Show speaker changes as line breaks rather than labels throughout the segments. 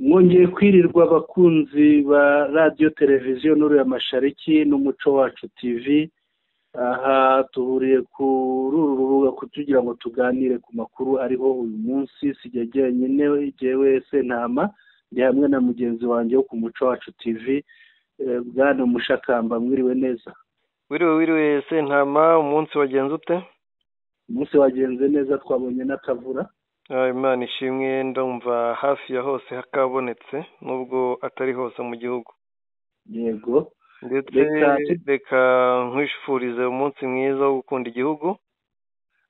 mwongeye kwirirwa abakunzi ba radiyo televiziyo n'uriya mashariki n'umuco wacu tivi aha duhuriye kuri uru rubuga kugira ngo tuganire ku makuru ariho uyu munsi sijya jyenyine jyewe sentama ndi hamwe na mugenzi wanjye wo ku muco wacu tivi bwana mushakamba mwiriwe neza
wiriwe wiriwe sentama umunsi wagenze ute
umunsi wagenze neza twabonye n'akavura
imana ishimwe ndumva hafi ya hose hakabonetse nubwo atari hose mu gihugu
yego
ndetse reka nkwishifurize umunsi mwiza wo gukunda igihugu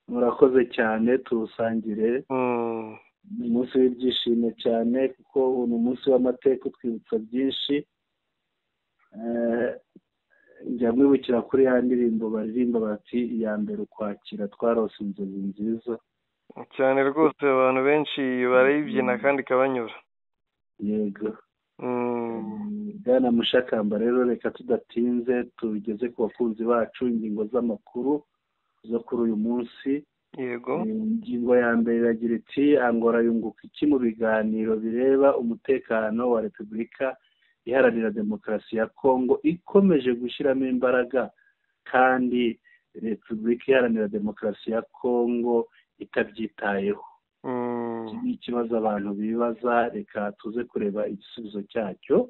murakoze cyane tuwusangire ni umunsi w'ibyishimo cyane kuko ni umunsi w'amateka utwibutsa byinshi njya mwibukira kuri ya ndirimbo baririmba bati iya mbere ukwakira twarose inzozi nziza
cyane rwose abantu benshi barayibyina kandi ikabanyura
yego bwana mushakamba rero reka tudatinze tugeze ku bakunzi bacu ingingo z'amakuru zo kuri uyu munsi
yego
ingingo ya mbere iragira iti angora yunguka iki mu biganiro bireba umutekano wa repubulika iharanira demokarasi ya kongo ikomeje gushyiramo imbaraga kandi repubulika iharanira demokarasi ya kongo itabyitayeho iki ni ikibazo abantu bibaza reka tuze kureba igisubizo cyacyo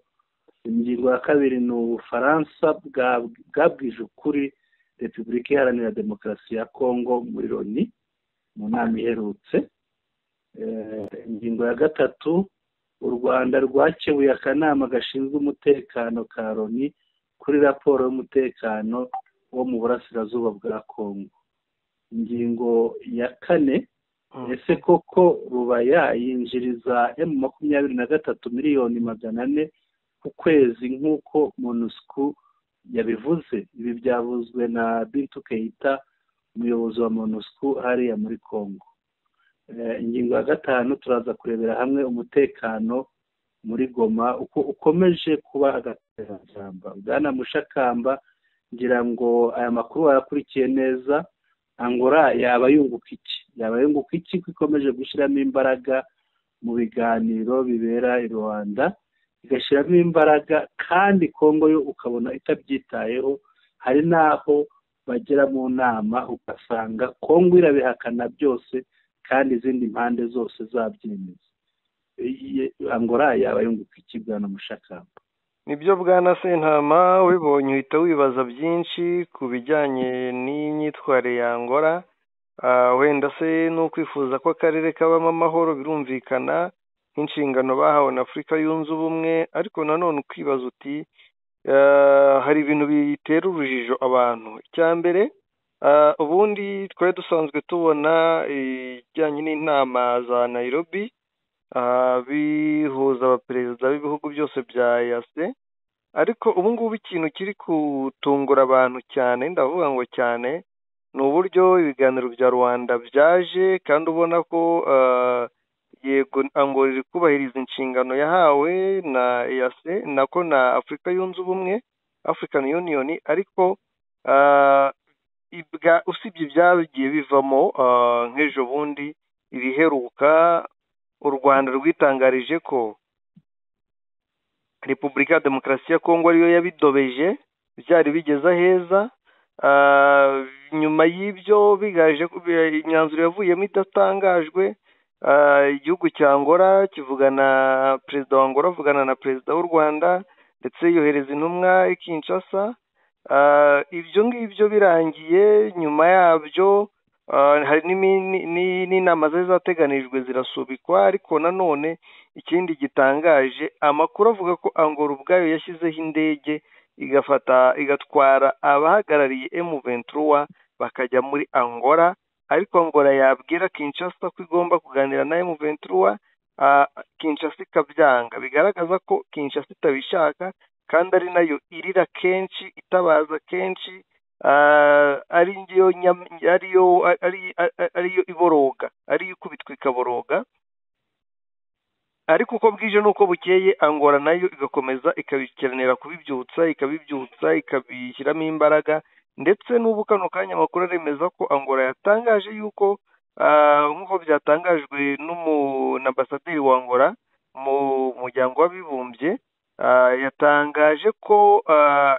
ingingo ya kabiri ni ubufaransa bwabwije ukuri repubulika iharanira demokarasi ya kongo muri loni mu nama iherutse ingingo ya gatatu u rwanda rwakebuye akanama gashinzwe umutekano ka loni kuri raporo y'umutekano wo mu burasirazuba bwa kongo ingingo ya kane ese koko rubaya yinjiriza emu makumyabiri na gatatu miliyoni magana ane ku kwezi nk'uko monusco yabivuze ibi byavuzwe na bintu keyita umuyobozi wa monusco hariya muri congo ingingo ya gatanu turaza kurebera hamwe umutekano muri goma uko ukomeje kuba agatereranzamba bwana mushakamba ngira ngo aya makuru wayakurikiye neza angora yaba yunguka iki yaba yunguka iki ko ikomeje gushyiramo imbaraga mu biganiro bibera i rwanda igashyiramo imbaraga kandi kongo yo ukabona itabyitayeho hari n'aho bagera mu nama ugasanga kongo irabihakana byose kandi izindi mpande zose zabyemeza angora yaba yunguka iki bwana mushakamba
nibyo bwana sentama ubibonye uhita wibaza byinshi ku bijyanye n'imyitwarire ya ngora wenda se n'ukwifuza ko akarere kabamo amahoro birumvikana nk'inshingano bahawe na afurika yunze ubumwe ariko nanone ukibaza uti hari ibintu bitera urujijo abantu icya mbere ubundi twari dusanzwe tubona ibijyanye n'inama za Nairobi bihuza abaperezida b'ibihugu byose bya yase ariko ubu ngubu ikintu kiri gutungura abantu cyane ndavuga ngo cyane ni uburyo ibiganiro bya rwanda byaje kandi ubona ko yego angora iri kubahiriza inshingano yahawe na yase nako na afurika yunze ubumwe afurikani yuniyoni ariko usibye ibyagiye bivamo nk'ejo bundi ibiheruka u rwanda rwitangarije ko repubulika ya demokarasi ya kongo ariyo yabidobeje byari bigeze aheza nyuma y'ibyo bigaje imyanzuro yavuyemo idatangajwe igihugu cya ngora kivugana perezida wa ngora avugana na perezida w'u rwanda ndetse yohereza intumwa ikinshasa ibyo ngibyo birangiye nyuma yabyo hari n'inama zari zateganijwe zirasubikwa ariko nanone ikindi gitangaje amakuru avuga ko angora ubwayo yashyizeho indege igafata igatwara abahagarariye emu ventura bakajya muri angora ariko angora yabwira kinshasa ko igomba kuganira na emu ventura kinshasa ikabyanga bigaragaza ko kinshasa itabishaka kandi ari nayo irira kenshi itabaza kenshi ariyo ariyo iboroga ariyo ikubitwa ikaboroga ariko uko bwije n'uko bukeye angora nayo igakomeza ikabikenera kubibyutsa ikabibyutsa ikabishyiramo imbaraga ndetse n'ubu kano kanya amakuru aremeza ko angora yatangaje yuko nk'uko byatangajwe n'umunabasaderi wa angora mu umuryango w'abibumbye yatangaje ko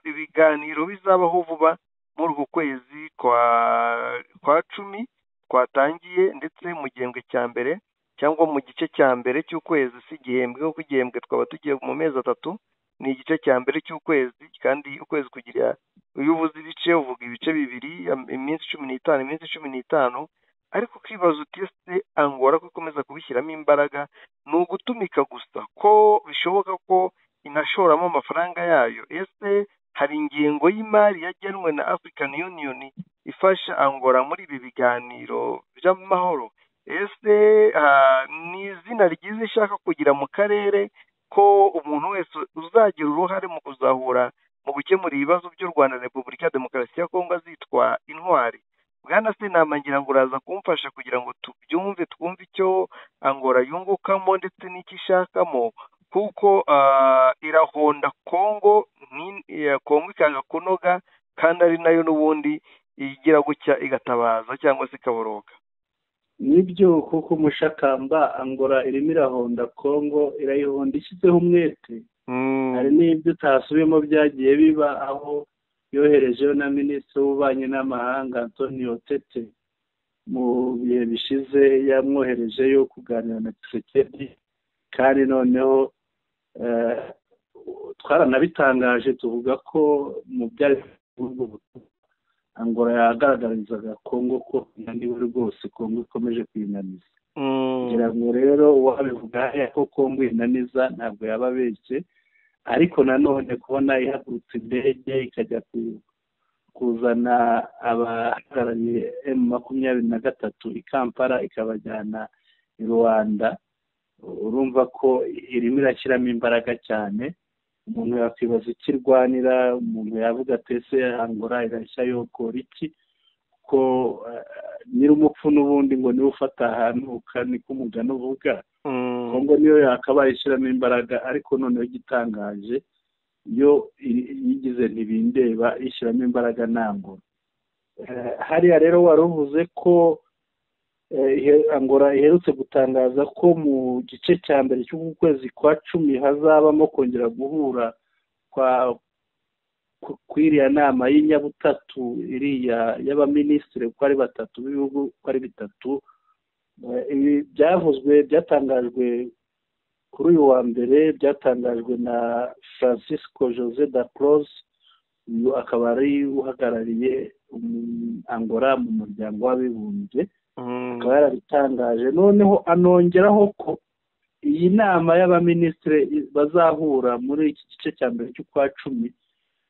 ibiganiro bizabaho vuba muri uku kwezi kwa cumi twatangiye ndetse mu gihembwe cya mbere cyangwa mu gice cya mbere cy'ukwezi si igihembwe kuko igihembwe twaba tugiye mu mezi atatu ni igice cya mbere cy'ukwezi kandi ukwezi kugira iyo uvuze ibice uvuga ibice bibiri iminsi cumi n'itanu iminsi cumi n'itanu ariko ukibaza uti ese angora ko ikomeza kubishyiramo imbaraga ni ugutumika gusa ko bishoboka ko inashoramo amafaranga yayo ese hari ingengo y'imari yagenwe na African Union ifasha angora muri ibi biganiro by'amahoro ese ni izina ryiza ishaka kugira mu karere ko umuntu wese uzagira uruhare mu kuzahura mu gukemura ibibazo by'u rwanda repubulika ya demokarasi ya kongo azitwa intwari bwana sinama ngira ngo uraza kumfasha kugira ngo tubyumve twumve icyo angora yungukamo ndetse n'icyo ishakamo kuko irahonda kongo kongo ikanga kunoga kandi ari nayo n'ubundi igira gutya igatabaza cyangwa se ikaboroga
nibyo kuko umushakamba angora irimo irahonda kongo irayihonda ishyizeho umwete hari n'ibyo utasubiyemo byagiye biba aho yoherejeho na minisitiri w'ububanyi n'amahanga antonio tete mu bihe bishize yamwoherejeyo kuganira na kisekedi kandi noneho twaranabitangaje tuvuga ko mu byari angora yagaragarizaga kongo ko inaniwe rwose kongo ikomeje kwinaniza kugira ngo rero uwabivuga ko kongo inaniza ntabwo yaba abeshye ariko nanone kubona ihagurutse indege ikajya kuzana abahagarariye emu makumyabiri na gatatu i kampala ikabajyana i rwanda urumva ko irimo irashyiramo imbaraga cyane umuntu yakwibaza icyo irwanira umuntu yavuga ati ese angora irashya yokora iki ko nyir'umupfu n'ubundi ngo niwe ufata ahantu ukanika umugani uvuga kongo niyo yakabaye ishyiramo imbaraga ariko noneho igitangaje yo yigize ntibindeba ishyiramo imbaraga ntabwo hariya rero wari uvuze ko angora iherutse gutangaza ko mu gice cya mbere cy'ukwezi kwa cumi hazabamo kongera guhura kw'iriya nama y'inyabutatu iriya y'abaminisitiri uko ari batatu b'ibihugu uko ari bitatu ibi byavuzwe byatangajwe kuri uyu wa mbere byatangajwe na francisco jose da Close uyu akaba ari uhagarariye angora mu muryango w'abibumbye akaba yarabitangaje noneho anongeraho ko iyi nama y'abaminisitiri bazahura muri iki gice cya mbere cy'ukwa cumi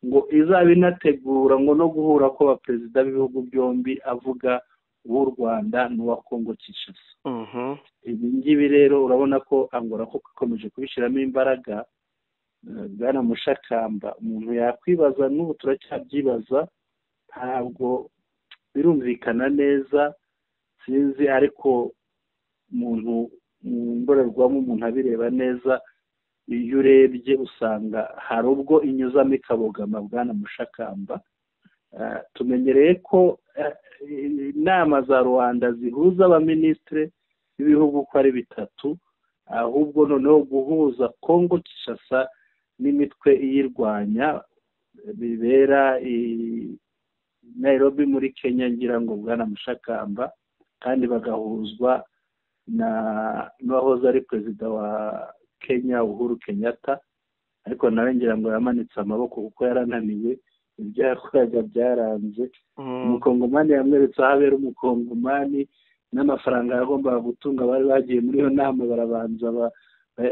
ngo izaba inategura ngo no guhura ko abaperezida b'ibihugu byombi avuga uw'u rwanda n'uwa kongo kinshasa ibi ngibi rero urabona ko angora ko ikomeje kubishyiramo imbaraga bwana mushakamba umuntu yakwibaza n'ubu turacyabyibaza ntabwo birumvikana neza sinzi ariko umuntu mu ndorerwamo umuntu abireba neza iyo urebye usanga hari ubwo inyuzamo ikabogama bwana mushakamba tumenyereye ko inama za rubanda zihuza abaminisitiri b'ibihugu uko ari bitatu ahubwo noneho guhuza kongo kishasa n'imitwe iyirwanya bibera i nairobi muri kenya ngira ngo bwana mushakamba kandi bagahuzwa na n'uwahoze ari perezida wa kenya uhuru kenyatta ariko nawe ngira ngo yamanitse amaboko kuko yarananiwe ibyo yakoraga byaranze umukongomani yamweretse aho abera umukongomani n'amafaranga yagombaga gutunga bari bagiye muri iyo nama barabanza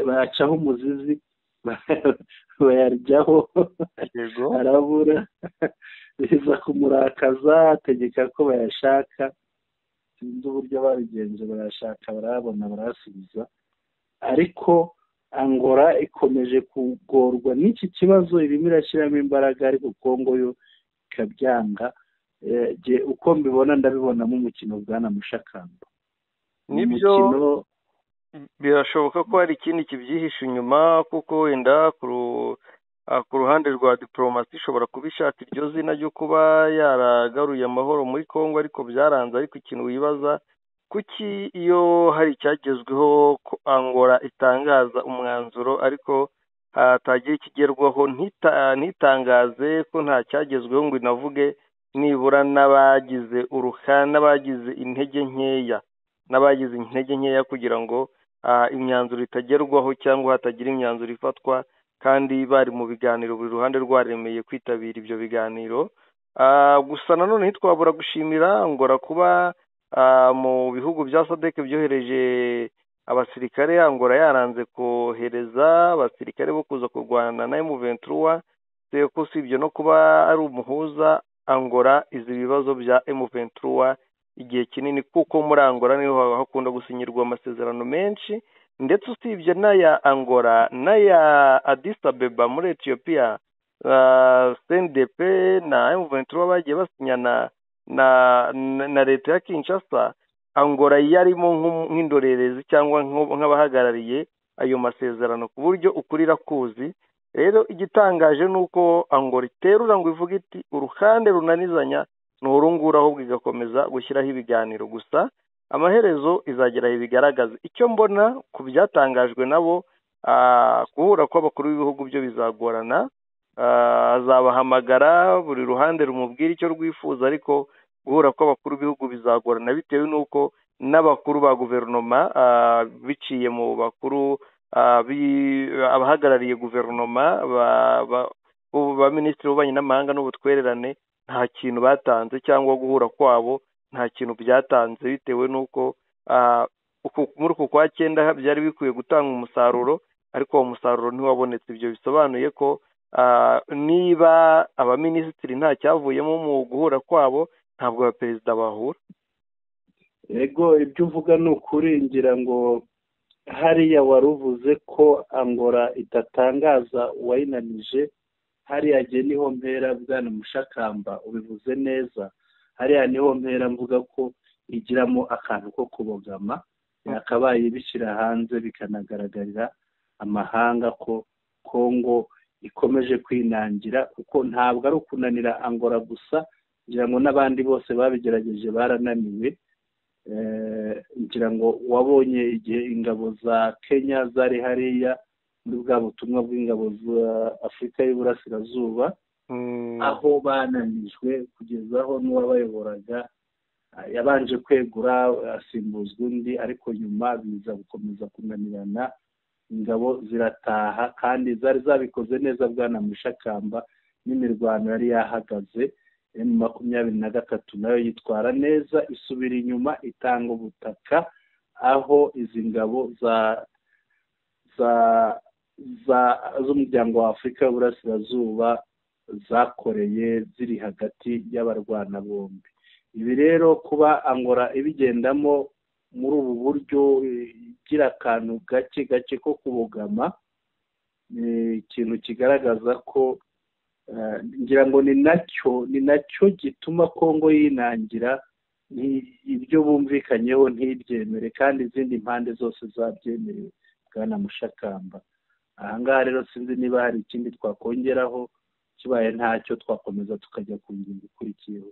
bayacaho umuzizi bayaryaho arabura biza kumurakaza ategeka ko bayashaka sinzi uburyo babigenje barayashaka barayabona barayasubiza ariko angora ikomeje kugorwa n'iki kibazo irimo irashyiramo imbaraga ariko kongo yo ikabyanga uko mbibona ndabibonamo umukino bwana mushakamba
nibyo birashoboka ko hari ikindi kibyihishe inyuma kuko wenda ku ruhande rwa diporomasi ishobora kuba ishaka iryo zina ryo kuba yaragaruye amahoro muri congo ariko byaranze ariko ikintu wibaza kuki iyo hari icyagezweho ko angora itangaza umwanzuro ariko hatagira ikigerwaho ntita- ntitangaze ko nta cyagezweho ngo inavuge nibura n'abagize uruha n'abagize intege nkeya n'abagize intege nkeya kugira ngo ah, imyanzuro itagerwaho cyangwa hatagira imyanzuro ifatwa kandi bari mu biganiro buri ruhande rwaremeye kwitabira ibyo biganiro Ah, gusa nanone ntitwabura gushimira ngora kuba ah, mu bihugu bya sadec byohereje abasirikare angora yaranze kohereza abasirikare bo kuza kurwana na M23 seko si ibyo no kuba ari umuhuza angora izi bibazo bya M23 igihe kinini kuko muri angora niho ha- hakunda gusinyirwa amasezerano menshi ndetse usibye n'aya angora n'aya addis abeba muri ethiopia ah, cndp na M23 bagiye basinyana na na, na leta ya kinshasa angora yarimo nk'um- nk'indorerezi cyangwa nk'u- nk'abahagarariye ayo masezerano ku buryo ukurira kuzi rero igitangaje ni uko angora iterura ngo ivuge iti uruhande runanizanya ni uru nguru ahubwo igakomeza gushyiraho ibiganiro gusa amaherezo izagera aho ibigaragaza icyo mbona ku byatangajwe nabo ah, guhura kw'abakuru b'ibihugu byo bizagorana ah, azabahamagara buri ruhande rumubwira icyo rwifuza ariko guhura kw'abakuru b'ibihugu bizagorana bitewe n'uko n'abakuru ba guverinoma ah, biciye mu bakuru ah, bi- abahagarariye guverinoma ba- ba- ubu ba minisitiri w'ububanyi n'amahanga n'ubutwererane nta kintu batanze cyangwa guhura kwabo nta kintu byatanze bitewe n'uko ah, uku- muri uku kwa cyenda byari bikwiye gutanga umusaruro ariko uwo musaruro ntiwabonetse ibyo bisobanuye ko ah, niba abaminisitiri nta cyavuyemo mu guhura kwabo ntabwo abaperezida bahura
ego ibyo uvuga ni ukuri ngira ngo hariya wari uvuze ko angora idatangaza uwayinanije hariya jye niho mpera bwana mushakamba ubivuze neza hariya niho mpera mvuga ko igiramo akantu ko kubogama yakabaye bishyira hanze bikanagaragarira amahanga ko kongo ikomeje kwinangira kuko ntabwo ari ukunanira angora gusa ngira ngo n'abandi bose babigerageje barananiwe Eh, ngira ngo wabonye igihe ingabo za kenya zari hariya muri bwa butumwa bw'ingabo za afurika y'uburasirazuba
Mm,
aho bananijwe kugeza aho n'uwabayoboraga ah, yabanje kwegura asimbuzwa undi ariko nyuma biza gukomeza kunanirana ingabo zirataha kandi zari zabikoze neza bwana mushakamba n'imirwano yari yahagaze emu makumyabiri na gatatu nayo yitwara neza isubira inyuma itanga ubutaka aho izi ngabo za za za z'umuryango wa afurika y'uburasirazuba zakoreye ziri hagati y'abarwana bombi ibi rero kuba angora ibigendamo muri ubu buryo eh, igira akantu gake gake ko kubogama ni ikintu kigaragaza ko eh, ngira ngo ni nacyo ni nacyo gituma kongo yinangira nti- ibyo bumvikanyeho ntibyemere kandi izindi mpande zose zabyemerewe bwana mushakamba aha ngaha rero sinzi niba hari ikindi twakongeraho kibaye ntacyo twakomeza tukajya ku ngingo ikurikiyeho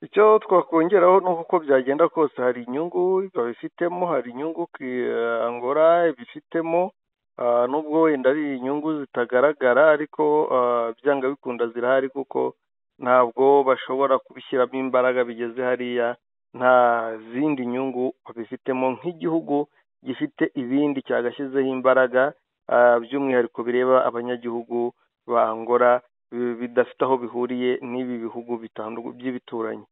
icyo twakongeraho ni uko uko byagenda kose hari inyungu ikaba ifitemo hari inyungu ku eh, angora ibifitemo ah, nubwo wenda ari inyungu zitagaragara ariko ah, byanga bikunda zirahari kuko ntabwo bashobora kubishyiramo imbaraga bigeze hariya nta zindi nyungu babifitemo nk'igihugu gifite ibindi cyagashyizeho imbaraga ah, by'umwihariko bireba abanyagihugu ba angora bi- bidafite aho bihuriye n'ibi bihugu bitandu- by'ibituranyi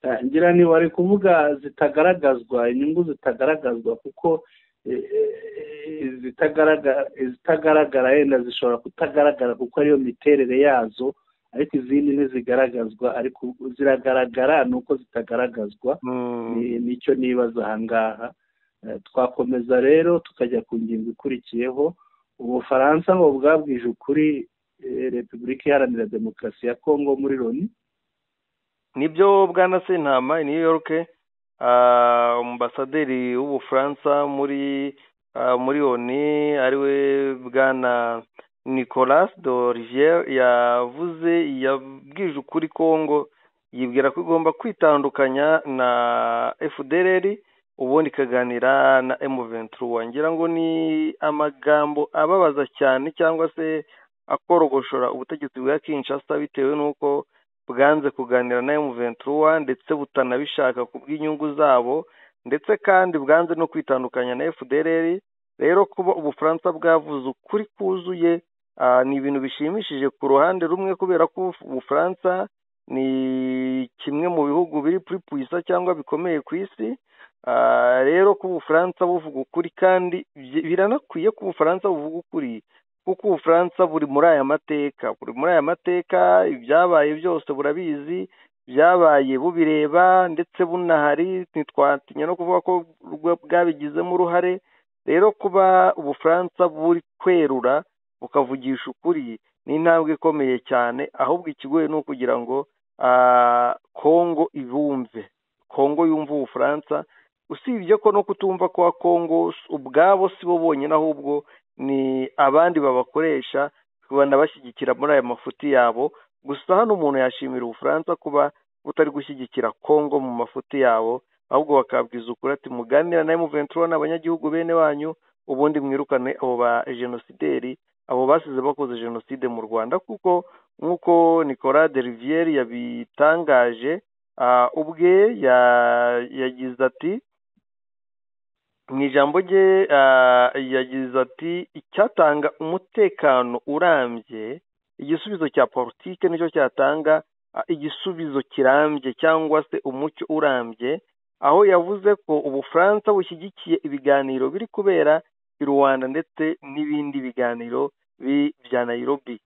Eh, ngira ni wari kuvuga zitagaragazwa inyungu zitagaragazwa kuko eh, eh, izitagaragara izitagaragara yenda zishobora kutagaragara kuko ariyo miterere yazo ariko izindi ntizigaragazwa ariko ziragaragara ni uko zitagaragazwa ni- nicyo nibaza aha ngaha Eh, twakomeza rero tukajya ku ngingo ikurikiyeho ubufaransa ngo bwabwije ukuri eh, repubulika iharanira demokarasi ya kongo muri loni
nibyo bwana sentama i new york ah, ambasaderi w'ubufaransa muri ah, muri oni ariwe bwana nicolas de riviere yavuze yabwije ukuri kongo yibwira ko igomba kwitandukanya na fdrr ubundi ikaganira na emuventuro wagira ngo ni amagambo ababaza cyane cyangwa se akorogoshora ubutegetsi bwa kinshasa bitewe n'uko bwanze kuganira na emuventuro ndetse butanabishaka ku bw'inyungu zabo ndetse kandi bwanze no kwitandukanya na fdrr rero kuba ubufaransa bwavuze ukuri kuzuye ni ibintu bishimishije ku ruhande rumwe kubera ko ubufaransa ni kimwe mu bihugu biri kuri puwisa cyangwa bikomeye ku isi rero ko ubufaransa buvuga ukuri kandi biranakwiye ko ubufaransa buvuga ukuri kuko ubufaransa buri muri aya mateka buri muri aya mateka ibyabaye byose burabizi byabaye bubireba ndetse bunahari ntitwatinya no kuvuga ko bwabigizemo uruhare rero kuba ubufaransa buri kwerura bukavugisha ukuri ni intambwe ikomeye cyane ahubwo ikigoye ni ukugira ngo kongo ibumve kongo yumva ubufaransa usibye ko no kutumva kwa kongo ubwabo si bo bonyine ahubwo ni abandi babakoresha banabashyigikira muri aya mafuti yabo gusa hano umuntu yashimira ubufaransa kuba butari gushyigikira kongo mu mafuti yabo ahubwo bakabwiza ukuri ati muganira na emuventura n'abanyagihugu bene wanyu ubundi mwirukane abo ba jenosideri abo basize bakoze jenoside mu rwanda kuko nk'uko nicolas de riviere yabitangaje ubwe yagize ati mu ijambo rye yagize ati icyatanga umutekano urambye igisubizo cya politiki nicyo cyatanga igisubizo kirambye cyangwa se umucyo urambye aho yavuze ko ubufaransa bushyigikiye ibiganiro biri kubera i rwanda ndetse n'ibindi biganiro bya nayirobi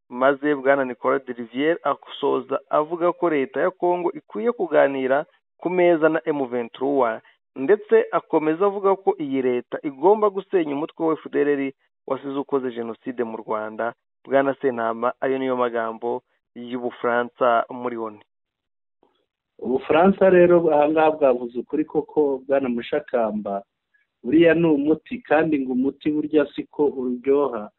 maze bwana nicolas de riviere asoza avuga ko leta ya kongo ikwiye kuganira ku meza na emuventura ndetse akomeza avuga ko iyi leta igomba gusenya umutwe wa fdrr wasize ukoze jenoside mu rwanda bwana senama ayo niyo magambo y'ubufaransa muri oni
ubufaransa rero ahangaha bwavuze ukuri koko bwana mushakamba buriya ni umuti kandi ngo umuti burya siko uryoha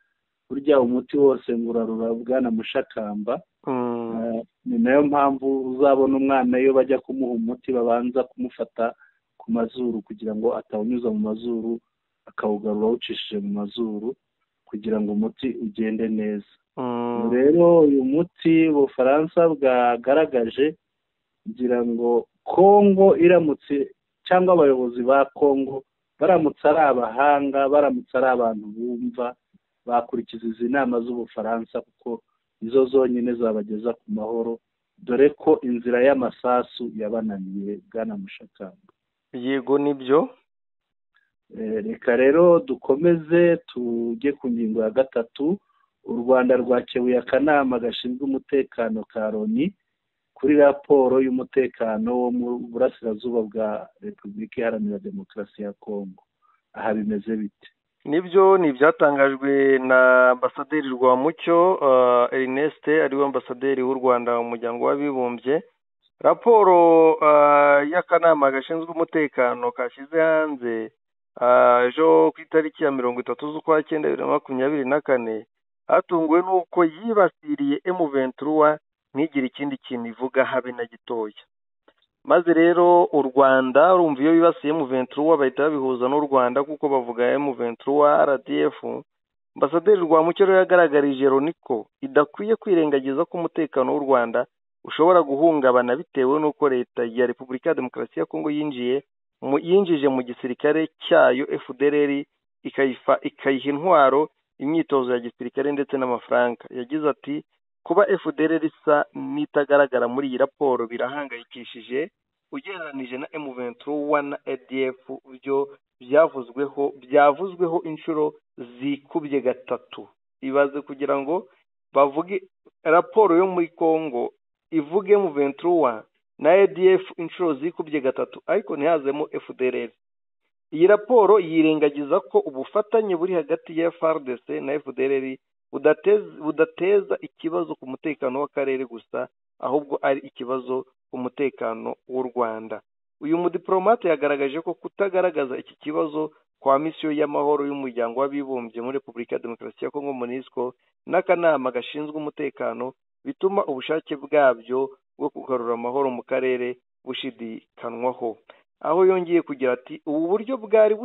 burya umuti wose ngo urarura bwana mushakamba ni nayo mpamvu uzabona umwana iyo bajya kumuha umuti babanza kumufata ku mazuru kugira ngo atawunyuza mu mazuru akawugarura awucishije mu mazuru kugira ngo umuti ugende neza rero uyu muti ubufaransa bwagaragaje kugira ngo kongo iramutse cyangwa abayobozi ba kongo baramutse ari abahanga baramutse ari abantu bumva bakurikiza izi nama z'ubufaransa kuko nizo zonyine zabageza ku mahoro dore ko inzira y'amasasu yabananiye bwana mushakamba
yego nibyo
reka rero dukomeze tujye ku ngingo ya gatatu u rwanda rwakebuye akanama gashinzwe umutekano ka loni kuri raporo y'umutekano wo mu burasirazuba bwa repubulika iharanira demokarasi ya kongo aha bimeze bite
nibyo ni ibyatangajwe na ambasaderi rwamucyo erineste ariwe ambasaderi w'u rwanda mu muryango w'abibumbye raporo y'akanama gashinzwe umutekano kashyize hanze ejo ku itariki ya mirongo itatu z'ukwa cyenda bibiri na makumyabiri na kane hatunguwe n'uko yibasiriye emuventura ntigire ikindi kintu ivuga habe na gitoya maze rero u rwanda rumva iyo bibasiye emuventura bahita babihuza n'u rwanda kuko bavuga emuventura rdf ambasaderi rwamucyo rero yagaragarije loni ko idakwiye kwirengagiza ko umutekano w'u rwanda ushobora guhungabana bitewe n'uko leta ya repubulika ya demokarasi ya kongo yinjiye yinjije mu gisirikare cyayo fdrr ikayiha intwaro imyitozo ya gisirikare ndetse n'amafaranga yagize ati kuba fdr isa n'itagaragara muri iyi raporo birahangayikishije ugereranije na emuventura na adf byo byavuzweho byavuzweho inshuro zikubye gatatu ibaze kugira ngo bavuge raporo yo muri congo ivuge emuventura na adf inshuro zikubye gatatu ariko ntihazemo fdr iyi raporo yirengagiza ko ubufatanye buri hagati ya frdc na fdr budateza ikibazo ku mutekano w'akarere gusa ahubwo ari ikibazo ku mutekano w'u rwanda uyu mudiporomate yagaragaje ko kutagaragaza iki kibazo kwa misiyo y'amahoro y'umuryango w'abibumbye muri repubulika ya demokarasi ya kongo monisco n'akanama gashinzwe umutekano bituma ubushake bwabyo bwo kugarura amahoro mu karere bushidikanywaho aho yongeye kugira ati ubu buryo bwari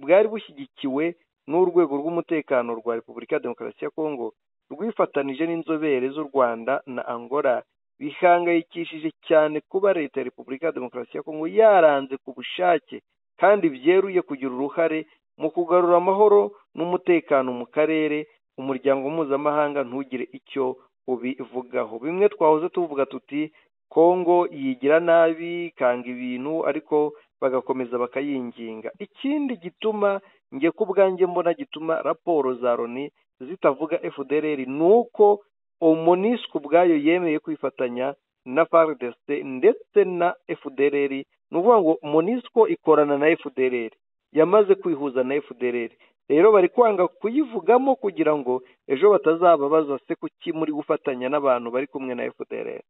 bwari bushyigikiwe n'urwego rw'umutekano rwa repubulika ya demokarasi ya kongo rwifatanije n'inzobere z'u rwanda na angola bihangayikishije cyane kuba leta ya repubulika ya demokarasi ya kongo yaranze ku bushake kandi byeruye kugira uruhare mu kugarura amahoro n'umutekano mu karere umuryango mpuzamahanga ntugire icyo ubivugaho bimwe twahoze tuvuga tuti kongo yigira nabi ikanga ibintu ariko bagakomeza bakayinginga ikindi gituma njye ku bwanjye mbona gituma raporo za loni zitavuga fdr ni uko umunisiko ubwayo yemeye kwifatanya na frdc ndetse na fdr ni ukuvuga ngo umunisiko ikorana na fdr yamaze kwihuza na fdr rero bari kwanga kuyivugamo kugira ngo ejo batazababaza se kuki muri gufatanya n'abantu bari kumwe na fdr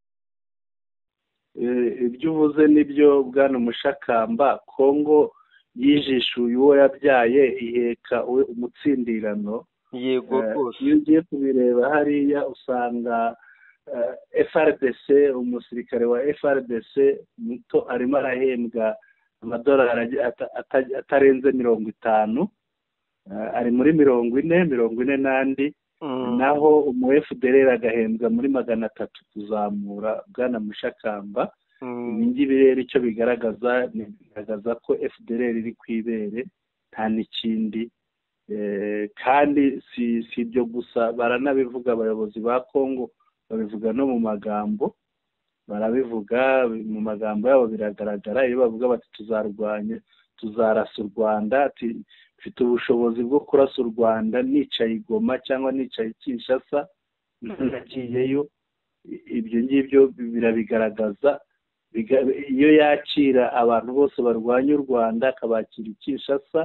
ibyo uvuze nibyo bwana umushakamba kongo yijishuye uwo yabyaye iheka umutsindirano
yego rwose
iyo ugiye kubireba hariya usanga frdc umusirikare wa frdc muto arimo arahembwa amadolari atarenze mirongo itanu ari muri mirongo ine mirongo ine n'andi naho umu fdr agahembwa muri magana atatu kuzamura bwana mushakamba ibi ngibi rero icyo bigaragaza ni bigaragaza ko fdr iri ku ibere nta n'ikindi kandi si ibyo gusa baranabivuga abayobozi ba kongo babivuga no mu magambo barabivuga mu magambo yabo biragaragara iyo bavuga bati tuzarwanya tuzarasa u rwanda mfite ubushobozi bwo kurasa u rwanda nicaye i goma cyangwa nicaye i kinshasa nagiyeyo ibyo ngibyo birabigaragaza iyo yakira abantu bose barwanya u rwanda akabakira i kinshasa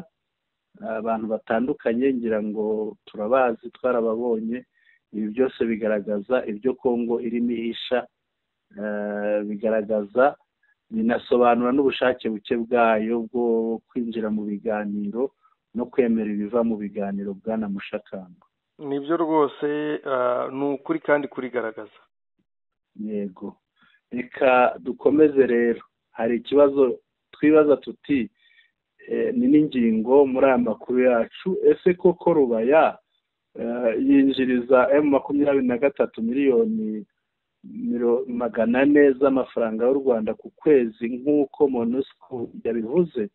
abantu batandukanye ngira ngo turabazi twarababonye ibi byose bigaragaza ibyo kongo irimo ihisha bigaragaza binasobanura n'ubushake buke bwayo bwo kwinjira mu biganiro no kwemera ibiva mu biganiro bwana mushakamba
nibyo rwose ni ukuri kandi kurigaragaza
yego reka dukomeze rero hari ikibazo twibaza tuti ni n'ingingo muri aya makuru yacu ese koko rubaya yinjiriza emu makumyabiri na gatatu miliyoni magana ane z'amafaranga y'u rwanda ku kwezi nk'uko monusco yabivuze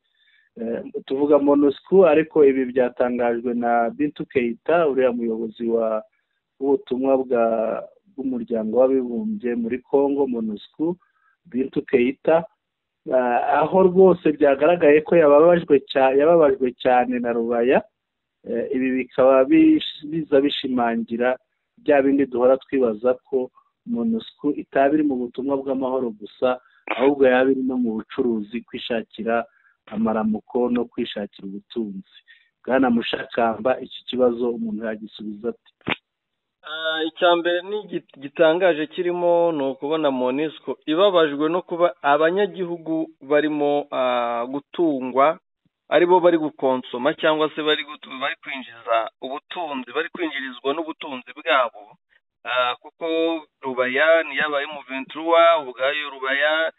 tuvuga monusco ariko ibi byatangajwe na bintu keita uriya muyobozi w'ubutumwa bw'umuryango w'abibumbye muri congo monusco bintu keita aho rwose byagaragaye ko yababajwe cyane na rubaya ibi bikaba biza bishimangira bya bindi duhora twibaza ko monusco itaba iri mu butumwa bw'amahoro gusa ahubwo yaba iri no mu bucuruzi kwishakira amaramuko no kwishakira ubutunzi bwana mushakamba iki kibazo umuntu yagisubiza ati
icya mbere ni gitangaje kirimo ni ukubona monisco ibabajwe no kuba abanyagihugu barimo gutungwa aribo bari gukonsoma cyangwa se bari kwinjiza ubutunzi bari kwinjirizwa n'ubutunzi bwabo kuko rubaya niyo aba emuventuruwa ubwayo rubaya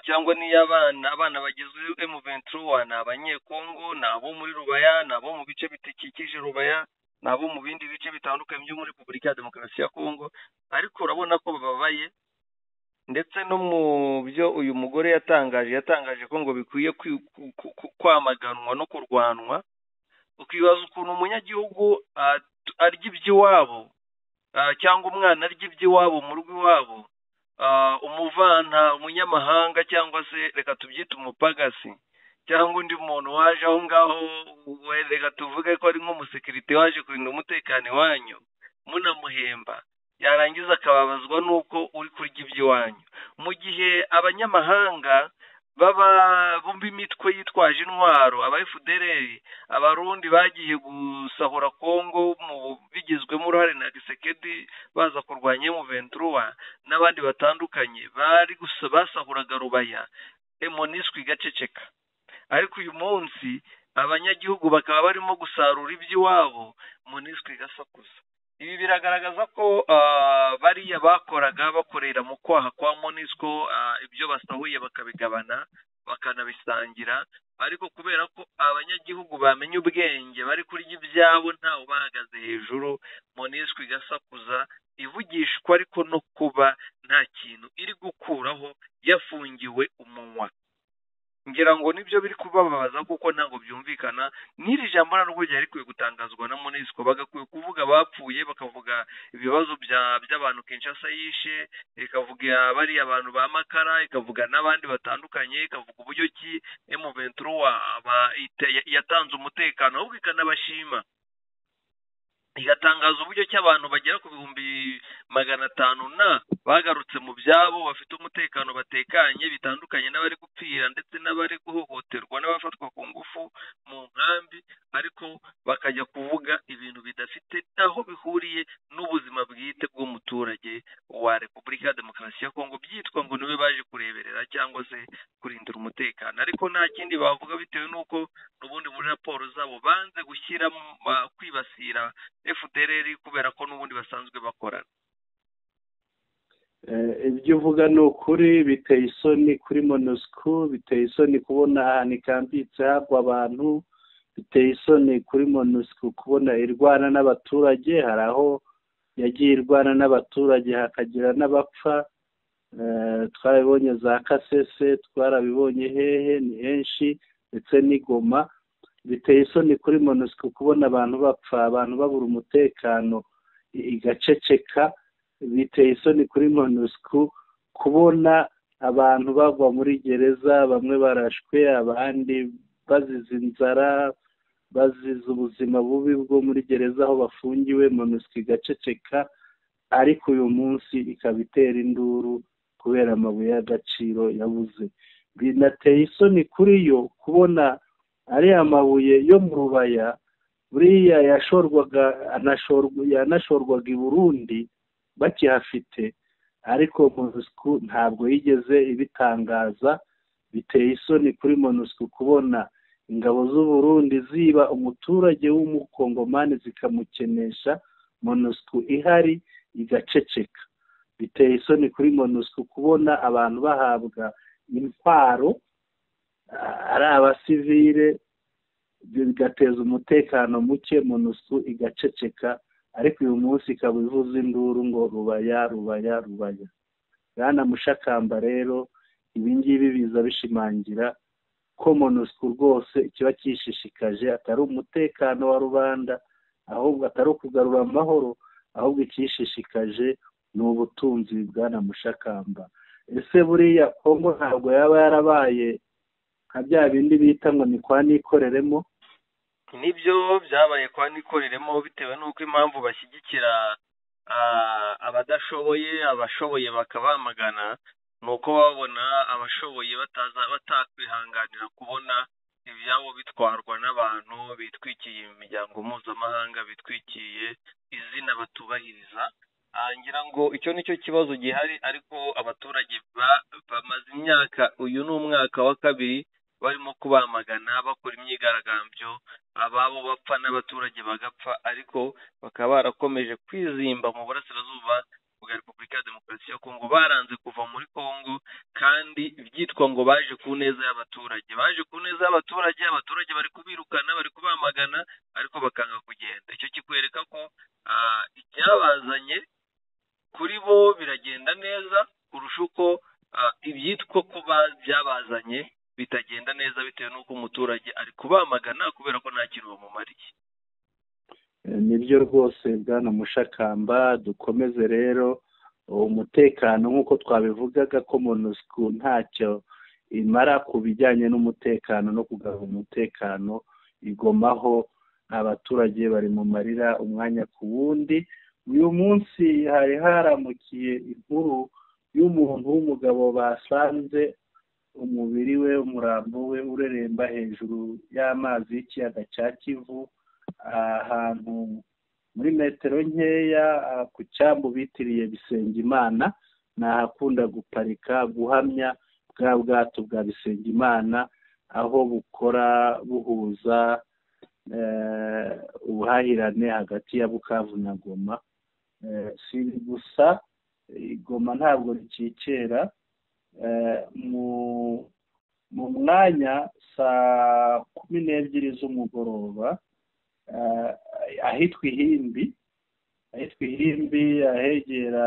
cyangwa niyo abana abana bageze emuventuruwa ni abanyekongo ni abo muri rubaya ni abo mu bice bidakikije rubaya ni abo mu bindi bice bitandukanye byo muri repubulika ya demokarasi ya kongo ariko urabona ko bababaye ndetse no mu byo uyu mugore yatangaje yatangaje ko ngo bikwiye kwamaganwa no kurwanwa ukibaza ukuntu umunyagihugu arya iby'iwabo cyangwa umwana arya iby'iwabo mu rugo iwabo umuvana umunyamahanga cyangwa se reka tubyite umupagasi cyangwa undi muntu waje aho ngaho reka tuvuge ko ari nk'umusekirite waje kurinda umutekano iwanyu munamuhemba yarangiza akababazwa n'uko uri kurya iby'iwanyu mu gihe abanyamahanga baba bumva imitwe yitwaje intwaro aba fdr abarundi bagiye gusahura kongo bigizwemo uruhare na gisekedi baza kurwanya emuventuruwa n'abandi batandukanye bari gusa basahuraga rubaya emoniswi igaceceka ariko uyu munsi abanyagihugu bakaba barimo gusarura iby'iwabo moniswi igasakuza ibi biragaragaza ko bariya bakoraga bakorera mu kwaha kwa monisco ibyo basahuye bakabigabana bakanabisangira ariko kubera ko abanyagihugu bamenye ubwenge bari kurya ibyabo ntawe ubahagaze hejuru monisco igasakuza ivugishwa ariko no kuba nta kintu iri gukuraho yafungiwe umunwa ngira ngo nibyo biri kubababaza kuko ntabwo byumvikana n'iri jambo narwo ryari rikwiye gutangazwa na monisco bagakwiye kuvuga abapfuye bakavuga ibibazo by'abantu kinshasa yishe ikavuga bariya abantu ba makara ikavuga n'abandi batandukanye ikavuga uburyo ki emu ventura yatanze umutekano ahubwo ikanabashima igatangaza uburyo ki abantu bagera ku bihumbi magana atanu na bagarutse mu byabo bafite umutekano batekanye bitandukanye n'abari gupfira ndetse n'abari guhohoterwa n'abafatwa ku ngufu mu nkambi ariko bakajya kuvuga ibintu bidafite aho bihuriye n'ubuzima bwite bw'umuturage wa repubulika ya demokarasi ya kongo byitwa ngo niwe baje kureberera cyangwa se kurindira umutekano ariko nta kindi bavuga bitewe n'uko n'ubundi muri raporo zabo banze gushyira kwibasira fdr kubera ko n'ubundi basanzwe bakorana
ibyo uvuga ni ukuri biteye isoni kuri monosiko biteye isoni kubona ahantu ikambitse hagwa abantu biteye isoni kuri monosiko kubona irwana n'abaturage hari aho yagiye irwana n'abaturage hakagira n'abapfa twabibonye za kasese twarabibonye hehe ni henshi ndetse n'igoma biteye isoni kuri monosiko kubona abantu bapfa abantu babura umutekano igaceceka biteye isoni kuri monosiko kubona abantu bagwa muri gereza bamwe barashwe abandi bazize inzara bazize ubuzima bubi bwo muri gereza aho bafungiwe monosiko igaceceka ariko uyu munsi ikaba itera induru kubera amabuye y'agaciro yabuze binateye isoni kuri yo kubona ariya mabuye yo mu rubaya buriya yashorwaga yanashorwaga i burundi bakihafite ariko monusco ntabwo yigeze ibitangaza biteye isoni kuri monusco kubona ingabo z'u Burundi ziba umuturage w'umukongomani zikamukenesha monusco ihari igaceceka biteye isoni kuri monusco kubona abantu bahabwa intwaro ari abasivire bigateza umutekano muke monusu igaceceka ariko uyu munsi ikaba ivuza induru ngo rubaya rubaya rubaya bwana mushakamba rero ibi ngibi biza bishimangira ko monusu rwose kiba kishishikaje atari umutekano wa rubanda ahubwo atari ukugarura amahoro ahubwo ikishishikaje ni ubutunzi bwana mushakamba ese buriya kongo ntabwo yaba yarabaye nka bya bindi bita ngo ni kwa nikoreremo
nibyo byabaye kwa nikoreremo bitewe n'uko impamvu bashyigikira abadashoboye abashoboye bakabamagana ni uko babona abashoboye batakwihanganira kubona ibyabo bitwarwa n'abantu bitwikiye imiryango mpuzamahanga bitwikiye izina batubahiriza ngira ngo icyo ni cyo kibazo gihari ariko abaturage bamaze imyaka uyu ni umwaka wa kabiri barimo kubamagana bakora imyigaragambyo ababo bapfa n'abaturage bagapfa ariko bakaba barakomeje kwizimba mu burasirazuba bwa repubulika ya demokarasi ya kongo baranze kuva muri kongo kandi byitwa ngo baje ku neza y'abaturage baje ku neza y'abaturage abaturage bari kubirukana bari kubamagana ariko bakanga kugenda icyo kikwereka ko icyabazanye kuri bo biragenda neza kurusha uko ibyitwa ko byabazanye bitagenda neza bitewe n'uko umuturage ari kubamagana kubera ko nta kintu bamumariye
nibyo rwose bwana mushakamba dukomeze rero umutekano nk'uko twabivugaga ko monosiko ntacyo imara ku bijyanye n'umutekano no kugarura umutekano igomaho abaturage bari mu marira umwanya ku wundi uyu munsi hari haramukiye inkuru y'umuntu w'umugabo basanze umubiri we umurambo we ureremba hejuru y'amazi y'ikiyaga cya kivu ahantu muri metero nkeya ku cyambu bitiriye bisengimana ni ahakunda guparika guhamya bwa bwato bwa bisengimana aho bukora buhuza ubuhahirane hagati ya bukavu na goma si gusa goma ntabwo rikikera mu mwanya saa kumi n'ebyiri z'umugoroba ahitwa ihimbi ahitwa ihimbi ahegera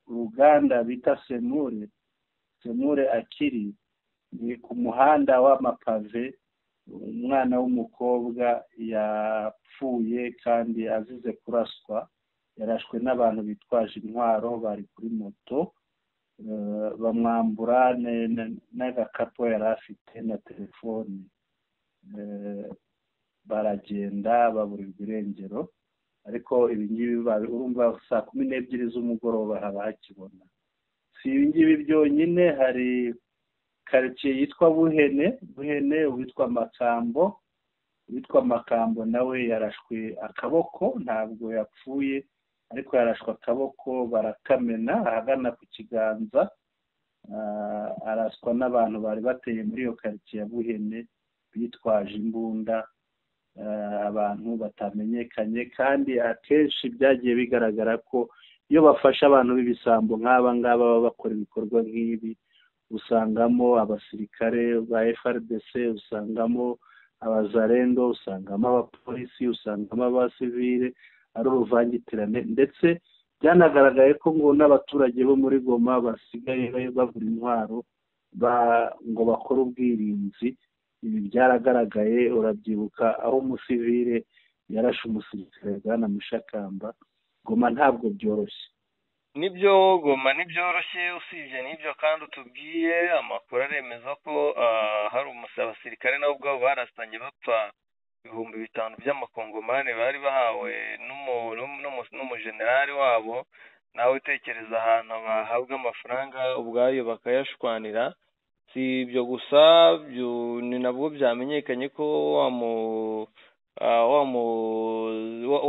uruganda bita semure semure akiri ni ku muhanda w'amapave umwana w'umukobwa yapfuye kandi azize kuraswa yarashwe n'abantu bitwaje intwaro bari kuri moto bamwambura n'agakapu yari afite na telefone baragenda baburirwa irengero ariko ibingibi urumva saa kumi n'ebyiri z'umugoroba haba hakibona si ibingibi byonyine hari karitsiye yitwa buhene buhene uwitwa makambo uwitwa makambo nawe yarashwe akaboko ntabwo yapfuye ariko yarashwe akaboko barakamena ahagana ku kiganza araswa n'abantu bari bateye muri iyo karitsiye ya buhene bitwaje imbunda abantu batamenyekanye kandi akenshi byagiye bigaragara ko iyo bafashe abantu b'ibisambo nk'aba ngaba baba bakora ibikorwa nk'ibi usangamo abasirikare ba FRDC usangamo abazarendo usangamo abapolisi usangamo abasivile ari uruvangitirane ndetse byanagaragaye ko ngo n'abaturage bo muri goma basigaye bagura intwaro ngo bakore ubwirinzi ibi byaragaragaye urabyibuka aho umusivile yarashe umusirikare bwana mushakamba goma ntabwo byoroshye
nibyo goma ntibyoroshye usibye n'ibyo kandi utubwiye amakuru aremeza ko hari abasirikare nabo ubwabo barasanye bapfa ibihumbi bitanu by'amakongomani bari bahawe n'umujenerali wabo nawe utekereza ahantu bahabwa amafaranga ubwayo bakayashwanira si ibyo gusa ni nabwo byamenyekanye ko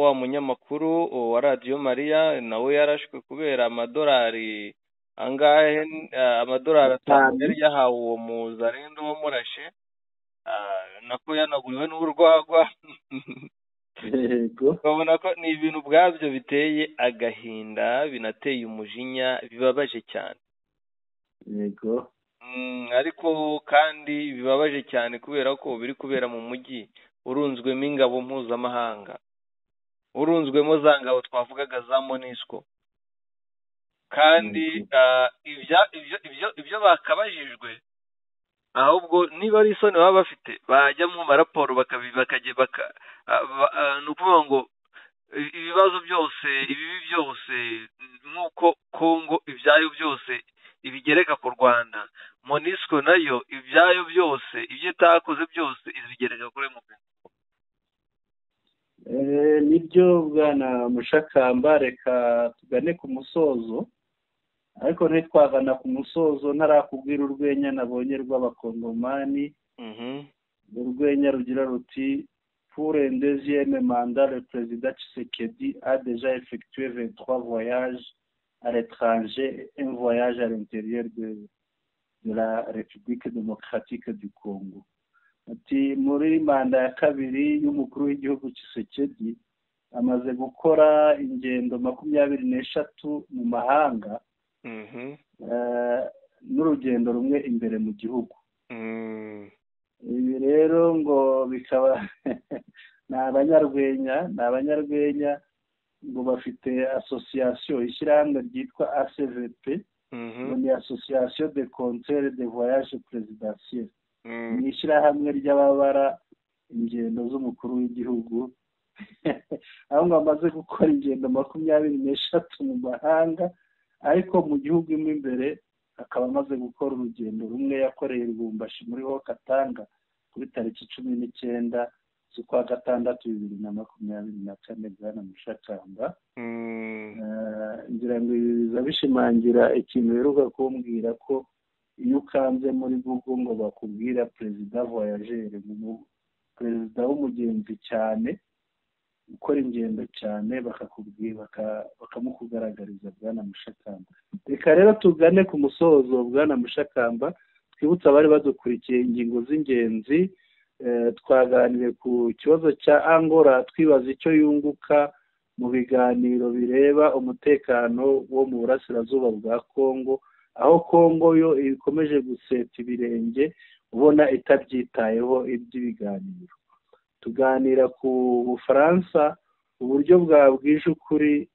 wa munyamakuru wa radiyo mariya nawe yarashwe kubera amadolari angahe amadolari atanu yari yahawe uwo muzarendo wamurashe nako yanaguriwe n'urwagwa ukabona ko ni ibintu ubwabyo biteye agahinda binateye umujinya bibabaje cyane
yego
ariko kandi bibabaje cyane kubera ko biri kubera mu mujyi urunzwemo ingabo mpuzamahanga urunzwemo za ngabo twavugaga za monisco kandi ibyo bakabajijwe ahubwo niba ari isoni baba bafite bajyamo mu maraporo bakajya ni ukuvuga ngo ibibazo byose ibibi byose nk'uko kongo ibyayo byose ibigereka ku rwanda monisco nayo ibyayo byose ibyo itakoze byose ibigereka kuri muganga
nibyo bwana mushakamba reka tugane ku musozo ariko ntitwagana ku musozo ntarakubwira urwenya nabonye rw'abakongomani urwenya rugira ruti pour un deuxième mandat le président Tshisekedi a déjà effectué 23 voyages à l'étranger un voyage à l'intérieur de, de la République démocratique du Congo ati muri manda ya kabiri y'umukuru w'igihugu Tshisekedi amaze gukora ingendo makumyabiri n'eshatu mu mahanga n'urugendo rumwe imbere mu gihugu ibi rero ngo bikaba ni abanyarwenya ni abanyarwenya ngo bafite asosiyasiyo ishyirahamwe ryitwa acvp ngo ni asosiyasiyo de konseri de voyage perezidansiyo ni ishyirahamwe ry'ababara ingendo z'umukuru w'igihugu aho ngo amaze gukora ingendo makumyabiri n'eshatu mu mahanga ariko mu gihugu mo imbere akaba amaze gukora urugendo rumwe yakoreye rubumbashi muri ho katanga kuri tariki cumi n'icyenda z'ukwa gatandatu bibiri na makumyabiri na kane bwana mushakamba ngira ngo ibi biza bishimangira ikintu biheruka kumbwira ko iyo ukanze muri google ngo bakubwira perezida voyageri perezida w'umugenzi cyane ukora ingendo cyane bakakubwira bakamukugaragariza bwana mushakamba reka rero tugane ku musozo bwana mushakamba twibutse abari badukurikiye ingingo z'ingenzi twaganiriye ku kibazo cya angora twibaza icyo yunguka mu biganiro bireba umutekano wo mu burasirazuba bwa congo aho congo yo ikomeje guseta ibirenge ubona itabyitayeho iby'ibiganiro tuganira ku bufaransa uburyo bwabwije ukuri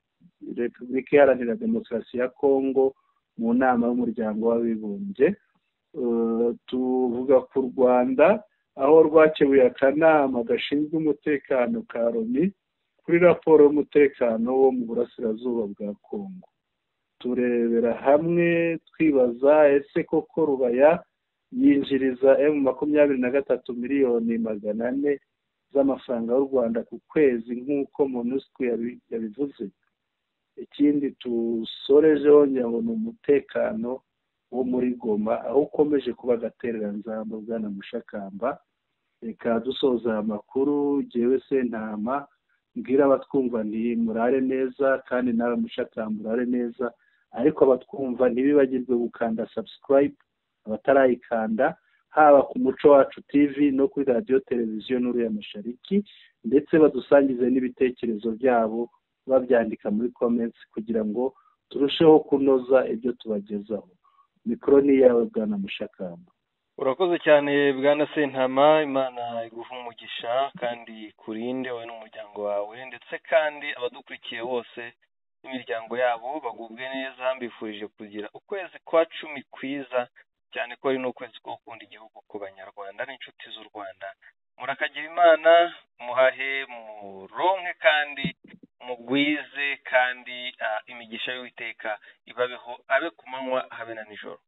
repubulika iharanira demokarasi ya congo mu nama y'umuryango w'abibumbye tuvuga ku rwanda aho rwakebuye akanama gashinzwe umutekano ka loni kuri raporo y'umutekano wo mu burasirazuba bwa congo turebera hamwe twibaza ese koko rubaya yinjiriza emu makumyabiri na gatatu miliyoni magana ane z'amafaranga y'u rwanda ku kwezi nk'uko monusco yabivuze ikindi tusorejeho ngira ngo ni umutekano wo muri goma aho ukomeje kuba agatereranzamba bwana mushakamba reka dusoza amakuru ngewe se ntama mbwira abatwumva ntimurare neza kandi nawe mushakamba urare neza ariko abatwumva ntibibagirwe gukanda subscribe abatarayikanda haba ku muco wacu tv no kuri radiyo televiziyo n'uriya mashariki ndetse badusangize n'ibitekerezo byabo babyandika muri comments kugira ngo turusheho kunoza ibyo tubagezaho mikoro ni iyawe bwana mushakamba
urakoze cyane bwana sentama imana iguha umugisha kandi ikurinde wowe n'umuryango wawe ndetse kandi abadukurikiye bose n'imiryango yabo bagubwe neza mbifurije kugira ukwezi kwa cumi kwiza cyane ko ari n'ukwezi ko gukunda igihugu ku banyarwanda n'inshuti z'u rwanda murakagira imana muhahe muronke kandi mugwize kandi imigisha y'uwiteka ibabeho abe ku manywa habe na nijoro